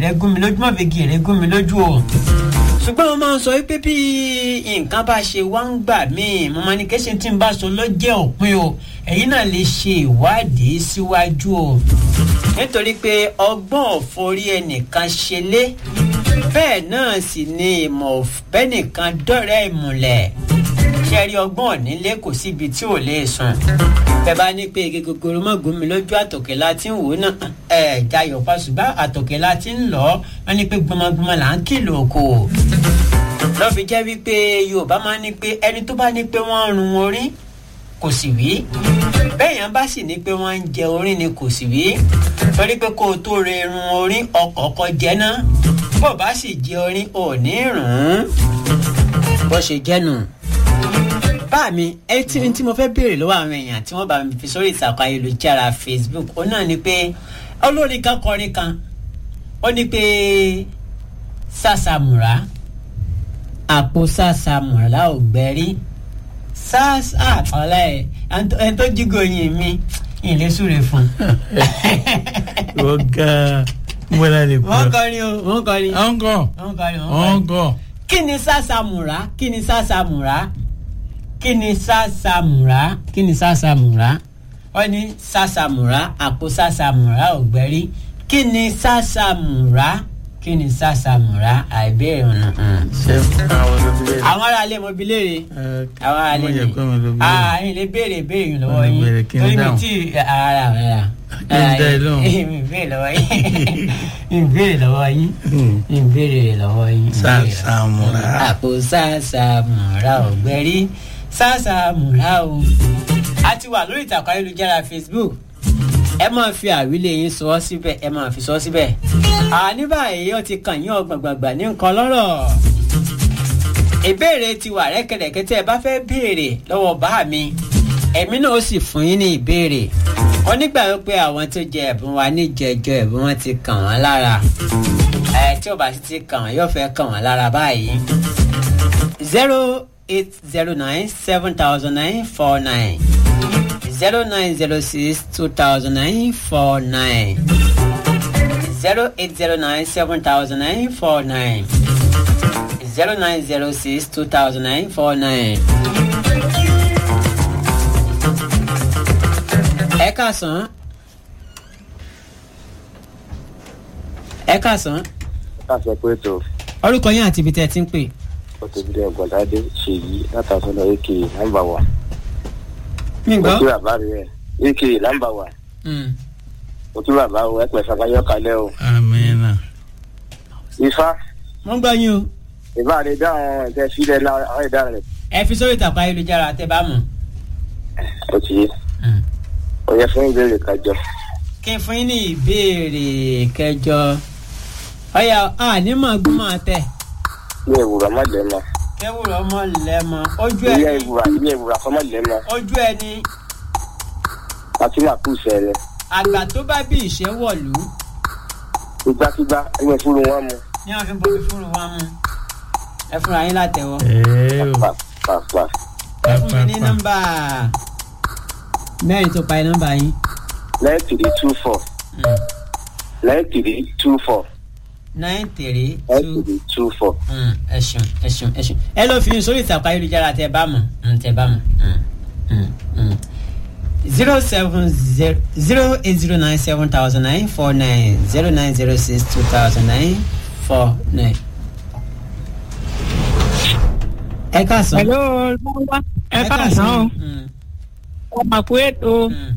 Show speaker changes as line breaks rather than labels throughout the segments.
rẹ gún mi lójú má fi igi rẹ gún mi lójú o ṣùgbọ́n mo máa ń sọ wípé bí nǹkan bá ṣe wá ń gbà míì mo máa ní kéṣe tí n bá sọ ló jẹ́ òpin o ẹ̀yin náà lè ṣe ìwádìí síwájú o nítorí pé ọgbọ́n òforí ẹnìkan ṣe lé bẹ́ẹ̀ náà sì ni ìmọ̀ bẹ́nìkan dọ̀rẹ́ ìmùlẹ̀ ṣe rí ọgbọ́n nílé kò síbi tí ò lè sùn bẹ́ẹ̀ bá ní pé igi gogoro mọ́ gún mi lójú àtòkè láti ń wò ó náà ẹ̀ jayọ̀ pàṣùbà àtòkè láti ń lọ wọ́n ní pé gbọmọgbọmọ là ń kìlọ̀ kò lọ́ fi jẹ́ wípé yorùbá máa ń ní pé ẹni tó bá ní pé wọ́n ń run orí kò sì wí bẹ́ẹ̀ yẹn bá sì ní pé wọ́n ń jẹ orí ni kò sì wí torí pé kó o tó re irun orí ọkọ̀ ọkọ̀ jẹ́ náà bó o bá sì jẹ orí ò ní rùn ún bó ṣe jẹ́ nù bá mi ẹ tí tí mo fẹ́ béèrè lọ́wọ́ àwọn èèyàn tí wọ́n bá mi fi sórí ìtàkùn ayélujára facebook ó náà ni pé olórin kan kọrin kan ó ní pé sàṣàmùrà àpò sàṣàmùrà ò gbẹ́rí sàṣà ọ̀la ẹ̀ ẹni tó jígo yìn mi ìlé súre fún.
wọ́n ga mọ́lá lè pọ̀.
wọ́n kọrin o wọ́n kọrin.
ọ̀ngọ̀
wọ́n kọrin wọ́n kọrin.
ọ̀ngọ̀.
kí ni sàṣàmùrà kí ni sàṣàmùrà kí ni sàṣàmùrà kí ni sàṣàmùrà wọ́n ní sàṣàmùrà àpò sàṣàmùrà ògbẹ́rí kí ni sàṣàmùrà kí ni sàṣàmùrà àìbéèrè ọ̀nà.
ṣé àwọn olóbìnrin.
àwọn ará ilé mo bi léèrè àwọn ará ilé
mo yẹ
mi
pé mo lóbìnrin.
ah ẹ̀yin lè béèrè béèrè yín lọ́wọ́
Mo lè
yín
béèrè kí n
torí mi
dáhùn.
tí ara rẹ̀
Kí n dá ẹ lóhùn.
mi béèrè lọ́wọ́ yín mi béèrè lọ́wọ́ yín mi béèrè lọ́wọ́ yín.
Sàṣàmùrà.
àpò sàṣàmùrà ògbẹ́rí sàṣàmùrà o. a ti wà lórí ìtàkùn ayélujára facebook ẹ máa fi àwílé yín sọ ọ́ síbẹ̀ ẹ máa fi sọ ọ́ síbẹ̀. àní báyìí ó ti kàn yín ọgbàgbàgbà ní nǹkan lọ́rọ̀. ìbéèrè ti wà rẹ́kẹ̀rẹ́kẹ́ tí ẹ bá fẹ́ béèrè lọ́wọ́ bá mi ẹ̀mí náà ó sì fún yín ní ìbéèrè. wọ́n nígbà wípé àwọn tó jẹ ẹ̀bùn wa ní jẹjọ ẹ̀bùn wọn ti kàn wọ́n lára. ẹ tí ò bá sì ti kàn wọ́n yóò fẹ́ kàn wọ́n lára báyìí. zero eight zero nine seven thousand nine four nine zero nine zero six two thousand nine four nine zero eight zero nine seven thousand nine four nine zero nine zero six two thousand nine four nine. ẹ káàsán ẹ káàsán
káṣọ pé tó
orúkọ yín àti ibi tẹ́ ẹ ti ń pè.
ọtọbílẹ ọgbọnadé ṣèyí látàsọlọ aka nàmbà wà.
mi
mo
gbọ́.
kí bàbá rẹ aka nàmbà wà
Mm.
mo kí bàbá o ẹpẹ sàkáyọ kalẹ o.
amina.
ifá
mo ń gbọ́ yín o
ìbá rẹ dáhùn ẹgbẹ sílẹ àwọn ìdá rẹ
ẹ fi sórí ìtàkùn ayélujára tẹ́ bá mọ̀.
ó ti yé
Mm.
ó yẹ fún ìbéèrè kájọ.
kí n fún yín ní ìbéèrè kẹjọ ọyà ànímọ̀ gbọ́mọ̀ tẹ̀
ilé ìwúrà má lẹ mọ
kẹwùrọ̀ ọmọ lẹ́mọ ojú
ilé
ẹni
ìwúrà ilé ìwúrà kọ́ má lẹ mọ
ojú ẹni
fatima kù sẹrẹ
àgbà tó bá bí ìṣẹ́ wọ̀lú
ìgbàkigbà ẹgbẹ fúru wọn mu
ní wọn fi bomi fúnru wọn mu ẹ fúnra yín látẹ̀wọ́
ẹ̀ẹ́ o.
pàpà
ẹ fún mi ní nọ́mbà mẹ́rin tó parí nọ́mbà yín
nine three two four
Mm.
nine three two four
nine three
nine
two
three two four.
Mm, ẹ ṣeun ẹ ṣeun ẹ ṣeun ẹ lọ fi sórí ìtàkùn ayélujára tẹ bá mọ̀ Mm, tẹ bá mọ̀ Mm, mm, mm. zero seven zero zero eight zero nine seven thousand nine four nine zero nine zero six two thousand nine four nine. ẹ káàsán.
Hello, Lọ́wọ́. Ẹ káàsán o.
Mm,
Ọmọ kú ètò.
mm.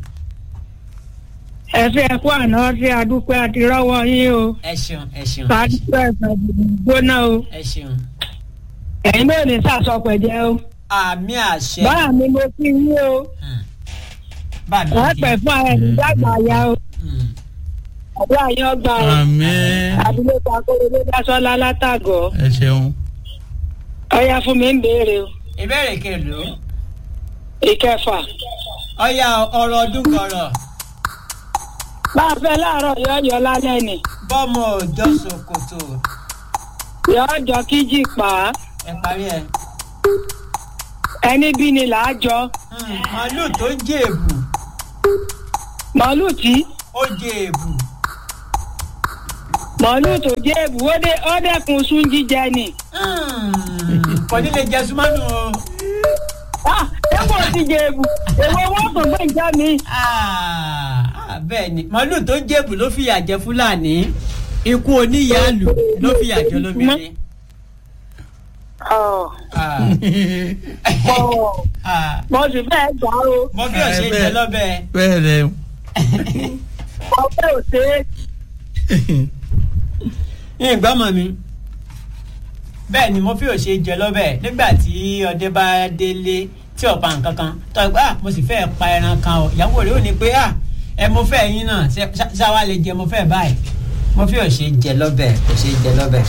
Ẹ fi ẹkú àná sí adúpẹ́ àti rọ́wọ́ yín o.
ẹ ṣeun ẹ ṣeun ẹ ṣeun,
Sàdúpẹ́ ẹ̀sán gbóná o.
ẹ ṣeun.
Ẹ̀yin náà ní sàsọpẹ̀jẹ́ o.
àmì àṣẹ.
Báà mi mo kí yín o.
Mm. bá mi
Wọ́n
kí.
pẹ̀ fún ara ẹ̀mí dàgbà ya o.
Mm.
Àdúrà yín ọgbà o.
àmín.
Àdúgbò Kakóró Dásọ́lá látàgọ̀.
ẹ ṣeun.
Ọya fún mi ń béèrè o.
ìbéèrè kèlò
Ìkẹfà.
ọyà ọ̀rọ̀ ọdún kọrọ
Bá a fẹ́ láàárọ̀ yọ yọ lálẹ́ nì.
bọ́mọ òjọ́ ṣòkòtò
Yọ jọ kíjì pa á.
ẹ parí ẹ.
Ẹni bí ni làá jọ.
Mm, màálù tó jèèbù
Màálù tí
ó jèèbù
màálù tó jẹ́ èbù ó dé ó dẹ́kun sún jíjẹ ni.
kò ní lè jẹ súnmọ́nù o.
Ah, ẹ kò ti jẹ èbù èwo wọn kò gbé ìjà mi.
Ah, ah, bẹ́ẹ̀ ni màálù tó jẹ̀bù ló fìyà jẹ fúlàní ikú oníyàálù ló fìyà jẹ lómìnirin.
Ọ̀,
Ah,
ọ̀,
ah,
mo sì fẹ́ gbà o
mo fi ọ̀sẹ̀ jẹ lọ́bẹ̀.
bẹ́ẹ̀ lẹ
ọ̀pẹ ò ṣe é.
ìgbà mọ̀ mi bẹ́ẹ̀ ni mo fi òṣè jẹ lọ́bẹ̀ nígbà tí ọdẹ bá délé tí ọ̀pá nǹkan kan tó ẹ pé ah mo sì fẹ́ pa ẹran kan o ìyàwó rẹ̀ ò ní pé ah ẹ mo fẹ́ yín náà ṣé- ṣá- ṣáwa lè jẹ mo fẹ́ báyìí mo fi òṣè jẹ lọ́bẹ̀ òṣè jẹ lọ́bẹ̀.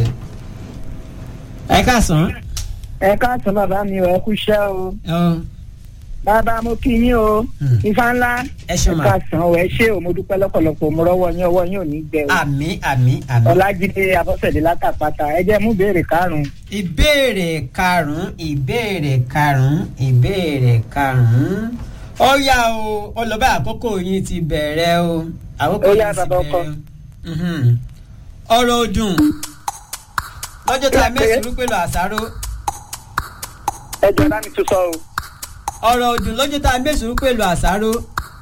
ẹ káàsán.
ẹ káàsán bàbá mi ò ẹ kú iṣẹ́ o
ọ,
bàbá mo kí yín o
Hmm.
ifá ńlá
ẹ ṣeun ma
káàsán o ẹ ṣé o mo dúpẹ́ lọ́pọ̀lọpọ̀ mo rọ́wọ́ yín ọwọ́ yín ò ní gbẹ o
àmì àmì àmì.
ọlájídé abọ́sẹ̀dé látàpátá ẹ jẹ́ mú béèrè karùn-ún
ìbéèrè karùnún ìbéèrè karùnún ìbéèrè karùnún ó yá o ọlọ́ba àkókò yín ti bẹ̀rẹ̀ o àkókò
Ó
yín
yá,
ti
bàbá ọkọ.
bẹ̀rẹ̀ o. Mhm. ọ̀rọ̀ ọdún lọ́jọ́ tá a mẹ́sùn rú pẹ̀lú àṣàrò
ẹ jọ bá mi tún sọ o
ọ̀rọ̀ ọdún lọ́jọ́ tá a mẹ́sùn rú pẹ̀lú àṣàrò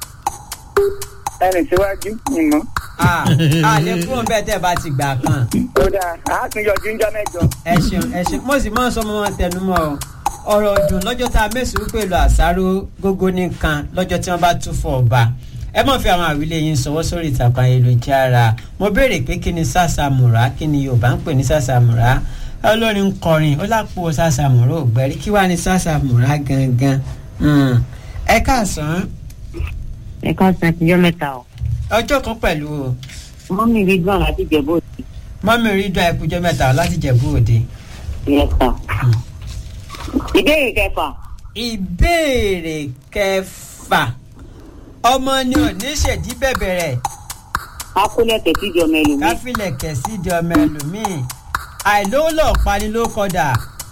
ẹnì síwájú ìmọ̀
Ah, a lè kúrò bẹ́ẹ̀ tẹ́ ẹ bá ti gbà kan
ó dáa àá tún yọjú ń jọ mẹ́jọ.
ẹ ṣeun ẹ ṣeun mo sì máa ń sọ ọmọ wọn tẹnumọ́ o ọ̀rọ̀ ọdún lọ́jọ́ tá a mẹ́sùn pẹ̀lú àṣàrò gógó nìkan lọ́jọ́ tí wọ́n bá tún fọ ọba ẹ má fi àwọn àwílé yín sọwọ́ sórí ìtàkùn ayélujára mo béèrè pé kí ni sàṣàmùrà kí ni yorùbá ń pè ní sàṣàmùrà olórin ń kọrin ó lápò sàṣàmùrà ògbẹ́rí kí wàá ní sàṣàmùrà gangan Hmm. ẹ káàsán
ẹ ká san ìjọ mẹ́ta o
ọjọ́ kan pẹ̀lú o
mọ́mí rí gbọ́n láti jẹ̀bú òsì
mọ́mí rí dán ẹkùjọ́ mẹ́ta láti jẹ̀bú òde.
ìyẹn sàn. ìbéèrè kẹfà
ìbéèrè kẹfà ọmọ ni ò ní ṣèdí bẹ̀bẹ̀ rẹ̀
akólẹ̀kẹ̀ sídi ọmọ ẹlòmíì
káfílẹ̀ kẹ̀sí di ọmọ ẹlòmíì àìlówólọ̀ pani ló kọdà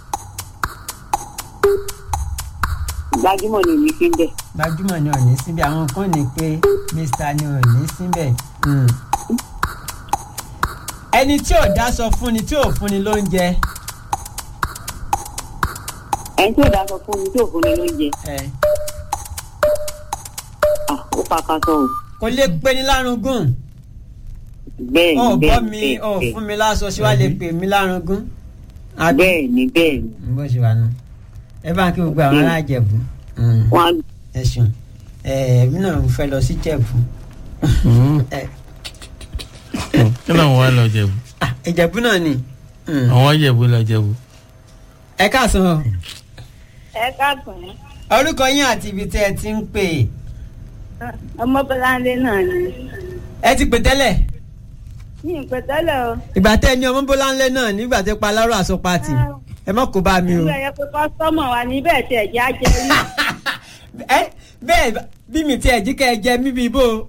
gbajúmọ̀ ni èmi fi ń bẹ̀.
gbajúmọ̀ ni ò ní síbẹ̀ àwọn kan ní pé mr ni ò ní síbẹ̀ Hmm. ẹni tí ò dáṣọ fúnni tí ò fúnni lóúnjẹ
ẹni tí ò dá sọ fún mi tí ò fún mi lóúnjẹ
ẹ,
ah, ó pàkàṣọ o
kò lè pe ní lárugún
bẹ́ẹ̀
ọ̀
ni
bọ́
bẹ́ẹ̀
mi
ni
ọ̀
bẹ́ẹ̀
fún mi láṣọ síwá lè pè mí lárugún. Àbí?
bẹ́ẹ̀ ni bẹ́ẹ̀ ni
bó ṣe wà nù ẹ bá ń kí gbogbo àwọn alájẹbù
wọ́n
ẹ ṣeun ẹ èmi náà fẹ́ lọ sí jẹ̀bù ẹ
kí ló ń wá lọ jẹ̀bú
ah, ìjẹ̀bù náà ni Mm.
àwọn jẹ̀bú lọ jẹ̀bú.
ẹ káàsán o.
ẹ káàsán
orúkọ yín àti ibi tẹ́ ẹ ti ń pè
ọmọbọláńdé náà ni
ẹ ti pè tẹ́lẹ̀
ní ìpẹtẹlẹ o
ìgbà tẹ́ ẹ ní ọmọ bọ́láńlé náà nígbà tẹ́ pa alárò àsọ pati ẹ má kó bá mi o.
nígbà yẹn pé kọ́sọ́mọ̀ wa níbẹ̀ tí ẹ̀jẹ̀ á jẹ rí
ẹ bẹ́ẹ̀ bí mi tiẹ̀ jí kẹ́ ẹ jẹ mí bíi bó o.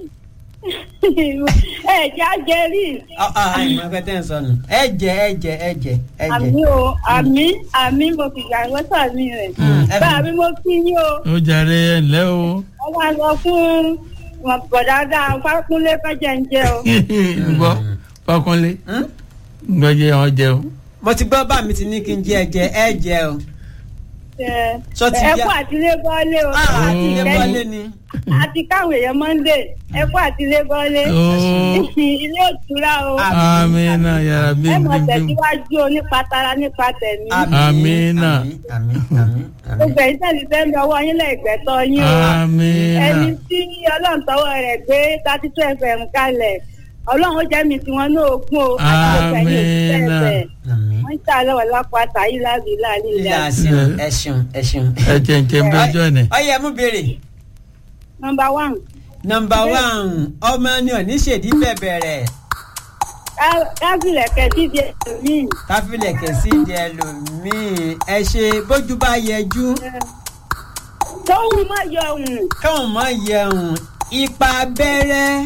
ẹ̀jẹ̀ á jẹ rí
àìmọ̀ ẹgbẹ́ tẹ́ ẹ sọnù ẹ jẹ ẹ jẹ ẹ jẹ ẹ jẹ.
àmì o àmì àmì mo fi gbà wọ́n sàmì rẹ̀
Mm, ẹ
bá
fi-
mi mo kí yín o
ó jàre ẹ ǹlẹ́ o
wọ́n máa lọ fún bọ̀dáadáa fákúnlé kọ́jẹ́ ń jẹ o.
gbọ́ fọkànlé
Hmm?
gbọ́ jẹ́ ọ jẹun.
mo ti gbọ́ bá mi ti ní kí n jẹ ẹ jẹ ẹ jẹ o.
ẹ
Sọ ti
ẹ
yá-
kú àtìlé bọ́lé o
Ah,
àti
ilé
ìkẹyìn
wọlé ni.
àti káwọn èèyàn mọ́ndé ẹ kú àtìlé bọ́lé
Ó.
ilé òtúrá o
Ah.
amina yàrá bí
ẹ mọ̀
bí bí.
tẹ̀síwájú o nípa tara nípa tẹ̀mí
Amina.
àmín àmín àmín àmín.
gbogbo ẹ̀yin tẹ̀lé fẹ́ mi ọwọ́ yín lẹ́gbẹ̀tọ́ yín o
amina
ẹni tí ọlọ́run tọwọ́ rẹ̀ gbé thirty two fm kalẹ̀ ọlọ́run ó jẹ́ mi tí wọ́n ní ogún o àti gbogbo ẹ̀yin òṣìṣẹ́
Amina.
ẹ̀fẹ̀
àmín.
wọ́n ń tà lọ́wọ́ lápá tàyí lábì láàlì
ilé
ilẹ̀
àṣeun ẹ ṣeun ẹ ṣeun.
ẹ jẹ́ ń jẹ́ ń bẹ́jọ́ ni.
ọyẹ mú béèrè.
nọmba one
nọmba one ọmọ ni òní ṣèdí bẹ̀bẹ̀ rẹ̀
káfílẹ̀ kẹ́tí di ẹlòmíì
káfílẹ̀ kẹ̀sí di ẹlòmíì ẹ ṣe bójú bá yẹjú
tóun má yọ òun
káwọn mọ yẹun ipa abẹ́rẹ́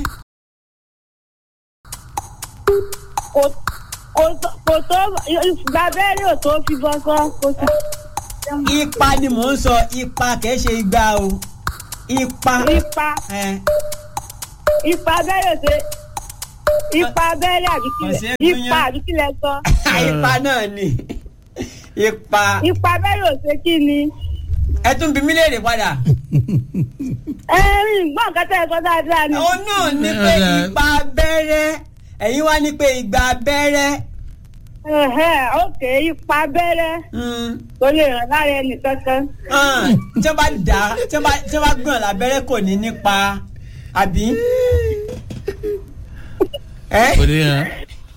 kò kò tó- kò tó gbàbẹ́rẹ́ ò tó fi bọ́ sọ́ kò sí.
ipa ni mò ń sọ ipa kìí ṣe igba o ipa
ipa
ẹ
ipa abẹ́rẹ́ ṣe ipa abẹ́rẹ́ àbí
Kò sí
kílẹ̀
ẹgbẹ́
ipa
yẹn.
àbí kílẹ̀ sọ
ipa náà ni ipa
ipa abẹ́rẹ́ ò ṣe kí ni
ẹ tún bí mí léèrè padà.
ẹ rí gbọ́n nǹkan tẹ́ ẹ sọ dáadáa ni
òun náà ní pé ipa abẹ́rẹ́ ẹ̀yin wá ní pé igba abẹ́rẹ́.
Ẹ̀hẹ́, ok ipa abẹ́rẹ́
Mm.
kò lè ràn lára ẹnì kankan
Ah, tí wọ́n bá dà á tí wọ́n bá tí wọ́n bá gbọ̀n lábẹ́rẹ́ kò ní nípa àbí. ẹ
kò ní hàn.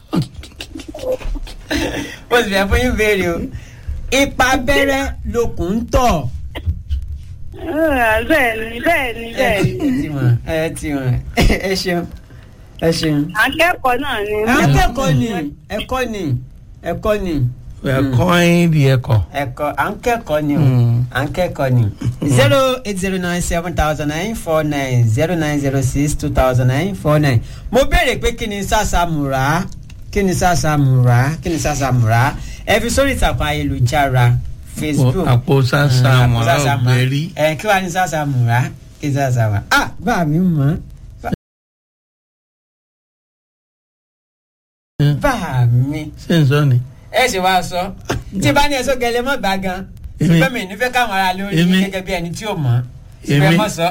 mo sì fẹ́ fún yín béèrè o ipa abẹ́rẹ́ lókun ń tọ̀.
Ah, bẹ́ẹ̀ ni bẹ́ẹ̀ ni bẹ́ẹ̀ ni
ẹ ti mọ̀ ẹ ti mọ̀ ẹ ṣeun ẹ ṣeun.
akẹ́kọ̀ọ́ náà ni
akẹ́kọ̀ọ́ ni ẹ̀kọ́ ni ẹ̀kọ́ ni
we are coin the ẹ̀kọ́.
ẹ̀kọ́ à ń kẹ́kọ̀ọ́ ni o
Mm.
à ń kẹ́kọ̀ọ́ ni. zero eight zero nine seven thousand nine four nine zero nine zero six two thousand nine four nine. mo béèrè pé kí ni sàṣàmùrà kí ni sàṣàmùrà kí ni sàṣàmùrà ẹ fi sórí ìtàkùn ayélujára facebook.
àpò sàṣà
Mm,
mọ̀ra
sàṣàmùrà.
ògbẹ́rí.
ẹ kí wàá ní sàṣàmùrà kí ni sàṣàmùrà. ah bá mi mọ̀ bá mi
ṣé n sọ ni.
ẹ ṣe wá sọ tí bá ní ẹsọ gẹlẹ mọ gbà gan
Èmi.
ṣùgbọ́n mi nífẹ̀ẹ́ káwọn ará lórí
Èmi.
mi gẹ́gẹ́ bí ẹni tí ò mọ̀ ṣùgbọ́n ẹ
Èmi.
mọ̀ sọ.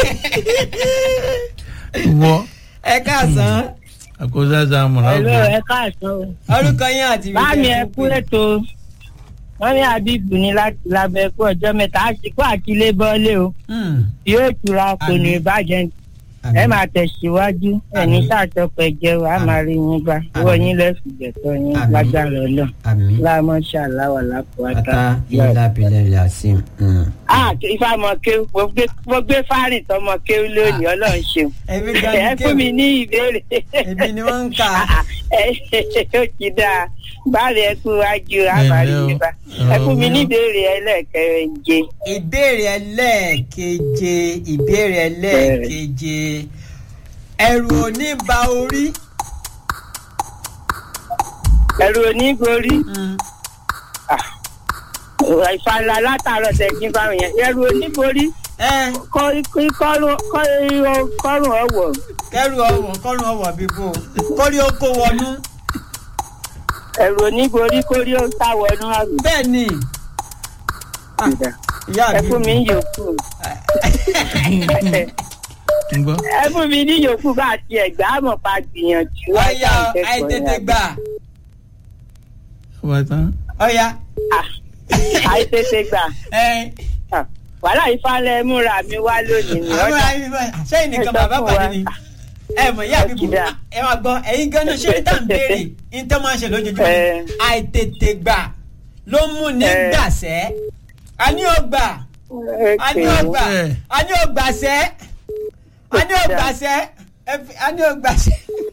wọ
ẹ káàsán
àpò sàṣà mọ̀ra
Hello,
ògbẹ́rí.
ẹ káàsán o.
orúkọ yín àti ibi
Báàmì
tẹ́
ẹ
ẹ
kú
fún pé.
ètò. Wọ́n ní Àbíbù ní láti lábẹ́ ẹ̀kú ọjọ́ mẹ́ta. Àsìkò àkílé bọ́lé o.
Hmm,
Yóò tura kò ní
Àmín.
ìbàjẹ́.
àmín.
Ẹ máa tẹ̀síwájú. Ẹ̀ní
Àmín.
sàtọ́pọ̀ ẹ̀jẹ̀ wa á máa rí yín gbà. Wọ́n yín lẹ́sùn jẹ̀tọ́ yín
Àmín.
lágbára ọlọ́.
àmín
Láàmú ṣàláwà lápòwátá.
ata ilé abilẹ̀ rẹ̀ àti.
Ah, ifá mọ kéwù. Mo gbé- Mo gbé fárìn tọmọ kéwù lónìí. Ọlọ́run ṣeun.
ẹbí gan
Ẹ
ni
fún mi
kéwù
ní ìbéèrè.
ẹbí ni wọ́n ń kà.
ó ti dáa báàlì ẹ kú wájú àbárí
Ẹ̀lẹ́ o.
nípa ẹ fún mi ní ìbéèrè ẹlẹ́ẹ̀kẹrẹ̀je
ìbéèrè ẹlẹ́ẹ̀keje ìbéèrè ẹlẹ́ẹ̀keje ẹ̀rù ò ní ba orí.
ẹ̀rù onígorí
Hmm,
ìfàlà látàárọ̀ tẹ̀sín fáwọn yẹn ẹ̀rù onígorí
ẹ
kọ́rùn ọ̀wọ̀
kẹrù ọwọ kọrùn ọwọ bíbó kórí ó kó wọnú
ẹ̀rù onígorí kórí ó sáwọnú àrùn
bẹ́ẹ̀ ni ìyá
ẹ
mi
fún mi ní yòókù
ń gbọ́.
ẹ fún mi ní yòókù bá ti ẹ̀gbá àmọ̀ pa gbìyànjú
ọyá àìtètè gbà
wà tán.
ọyá
àìtètè gbà
ẹ
Ah, wàhálà ìfàlẹ̀ múra mi wá lónìí ní
àwọn
ọjà
ará mi bá sẹ́yìn nìkan
Ẹ sọ
bàbá
fún
pàdé
wa.
ni ẹ mọ̀ ìyá mi bù
Ọ̀kìdá.
ẹ wá gbọ́ ẹ̀yin gan-an ṣé ní tàn béèrè ní tẹ́ máa ń ṣe lójoojúmọ́
Ẹ.
àìtètè gbà ló mú ní
Ẹ.
gbàsẹ́ a ní ọgbà a ní ọgbà
Ẹ.
a ní ọgbàsẹ́ a ní ọgbàsẹ́ ẹ fi- a ní ọgbàsẹ́.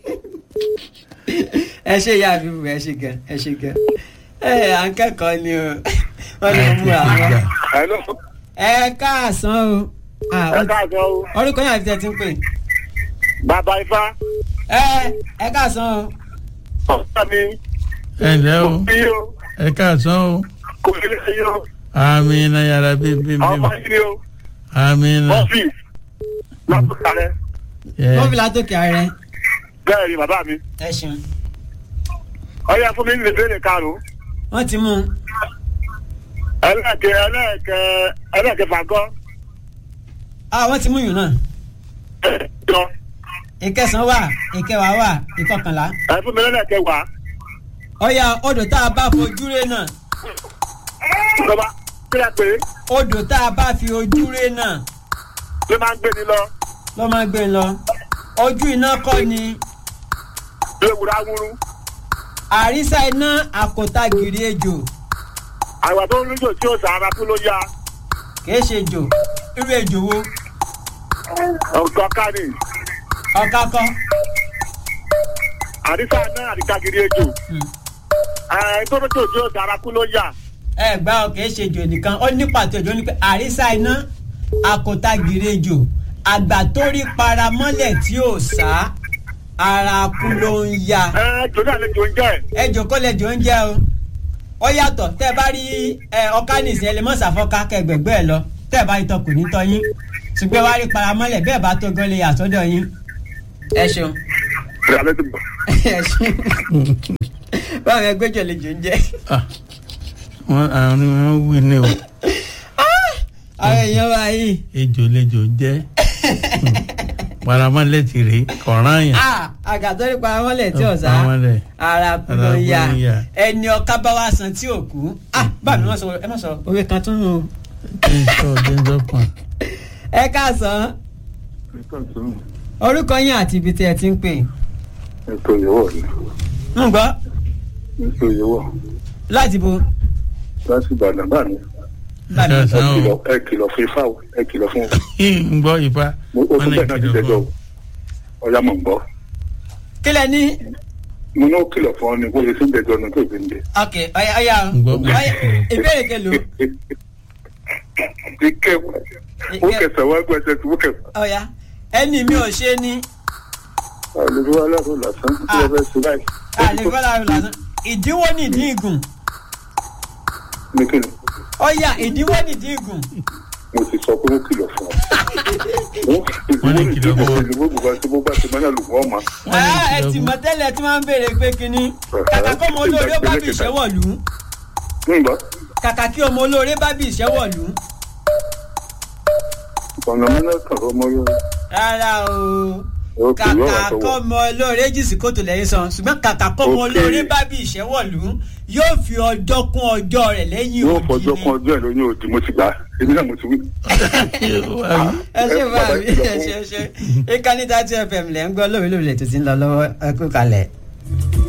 ẹ ṣe ìyá mi bù ẹ ṣe gan ẹ ṣe gan ẹ à ń kẹ́kọ̀ọ́ ni o wọ́n lè mú àwọn.
Hello.
ẹ káàsán o Ah,
ẹ káàsán o.
orúkọ yẹn àti tẹ ti ń pè.
bàbá ifá
ẹ ẹ káàsán o.
ọ̀sán mi
ẹ ǹlẹ́ o
bí o
ẹ káàsán o.
kò ní lè yọ
amina yàrá bíbí
ọmọ
bíbí.
yìí ni o
amina.
bọ́fì lọ́kùnrin rẹ
Yeah.
wọ́n fi látòkè ààrẹ.
bẹ́ẹ̀ ni bàbá mi
ẹ ṣeun.
ọyá fún mi ní ìbéèrè karùn-ún
wọ́n ti mú un.
ẹlẹ́ẹ̀kẹ́ ẹlẹ́ẹ̀kẹ́ ẹlẹ́ẹ̀kẹ́ fàgọ́
ah wọ́n ti mú yùn náà.
jọ
ìkẹsàn-án wà ìkẹwàá wà ìkọkànlá.
ẹ fún mi lẹ́lẹ́ẹ̀kẹ́ wà
ọ̀yà odò tá a bá fojú ré náà.
lọ́ba kílẹ̀ pé
odò tá a bá fi ojú ré náà
ló máa ń gbé ni lọ
ló máa gbé e lọ. ojú iná kọ́ ni
léwúrá wúrú
àrísà iná àkótagìrì ejò
àgbà tó ń lójó tí ó sàárà kú ló yá
kìí ṣe ejò irú ejò wo
ọ̀gá kánì
ọ̀ka kọ́.
àrísà náà àdìgàgìrì ejò
Hmm.
ẹ̀ tó lójó tí ó sàárà kú ló yá
ẹ gbá ọ kìí ṣe ejò nìkan ó ní pàtó ejò ní pé àrísà iná àkótagìrì ejò àgbà tó rí paramọ́lẹ̀ tí ò sá ara kú ló ń ya
ẹ̀ jòdì àlejò ń jẹ́
ẹ jòkó lẹjọ ń jẹ o ó yàtọ̀ tẹ́ ẹ bá rí ẹ ọká nìsín ẹ lè mọ̀ sàfọ́ká kẹgbẹ̀gbẹ́ ẹ lọ tẹ́ ẹ bá rí tọ kò ní tọ́ yín ṣùgbọ́n wá rí paramọ́lẹ̀ bẹ́ẹ̀ bá tó gan lè yà sọ́dọ̀ yín. ẹ ṣeun.
ìrọ̀lẹ́ ti bọ̀.
ẹ ṣe báwọn ẹgbẹ́jọ lè jò ń jẹ́
Ah, wọ́n àwọn ni wọ́n wí ní o
àwọn èèyàn wa yìí
ejò lejò jẹ́ paramọ́lẹ̀ ti rè kọ̀ọ̀rán yẹn
àgàtọ́rí paramọ́lẹ̀ tí ọ̀sá
paramọ́lẹ̀
ara kúlọ̀
Ara
ya
kúlọ̀ ya.
ẹni ọ̀ká bá wá san tí ò kú Ah, báà mi wọ́n sọ ẹ má sọ òwe kan tún nù.
jẹ́nsọ́ jẹ́nsọ́ pọ̀n.
ẹ káàsán orúkọ yín àti ibi tí ẹ ti ń pè
ètò ìyẹ̀wò ni
ń gbọ́
ètò ìyẹ̀wò
láti bo
láti ìbàdàn bá mi
báà mi.
ẹ
Ẹ̀sán o.
kìlọ̀ ẹ kìlọ̀ fún ifá o ẹ kìlọ̀ fún
ń gbọ́ ifá
o o
wọn
tún
lè
bẹ́ẹ̀ náà ti
kìlọ̀
dẹjọ́
fún
o ọ̀yá mọ̀ ń gbọ́
kílẹ̀ ní
mo ní ó kìlọ̀ fún ọ ni bó ṣe sí ń dẹjọ́ ni tó ìbí ń dẹ.
ok ọ̀yà ọ̀yà
ń gbọ́ pé
ọ̀yà ìbéèrè kelo
ike ó kẹsàn-án wá gbẹ́sẹ̀ tí ó kẹsàn-án.
ọ̀yà ẹni mi ò ṣe ni
àlejò aláàbò lásán tí wọ́n fẹ́ ṣe báyìí.
àlefọ́lá lásán ìdíwọ́ nìdí ìgùn
ní kíni
ọ̀yà ìdíwọ́ nìdí ìgùn
mo ti sọ pé ó kìlọ̀ fún ọ.
Wọ́n ní kìlọ̀ fún ọ.
ìdìbò bùbá tí bó bá ti mọ́nà lù wọ́n mọ́.
Wọ́n ní
Ah, ẹ
kìlọ̀
ti
fún-
mọ̀ tẹ́lẹ̀ tí wọ́n ń béèrè pé kínní kàkà kí ọmọ olóore ó bá bí ìṣẹ́wọ̀lú
nígbà
kàkà kí ọmọ olóore bá bí ìṣẹ́wọ̀lú
ọ̀nà mọ́nà kan ló mọ́ yóò.
rárá o
ó kì í yọ̀
kàkà
wá
kọ́
sọ́wọ́.
ọmọ olóore jì sí kòtò lẹ́yìn sàn ṣùgbọ́n kàkà kọ́ ọmọ
Ok.
olóore bá bí ìṣẹ́wọ̀lú yóò fi ọjọ́ kún ọjọ́ rẹ̀ lẹ́yìn
yóò
òdì
fọjọ́
ni
kan ọjọ́ ẹ̀ lóyún òdì mo ti gbà á èmi náà mo ti wí.
ẹ ṣe
ẹ
bá
bàbá
mi
ìkìlọ̀
ẹ
fún-
ṣe ṣe ìkànnì tàti fm lẹ́ ń gbọ́ lórí lórí lẹ́tọ̀ tí ń lọ lọ́wọ́ ẹ kú kalẹ̀.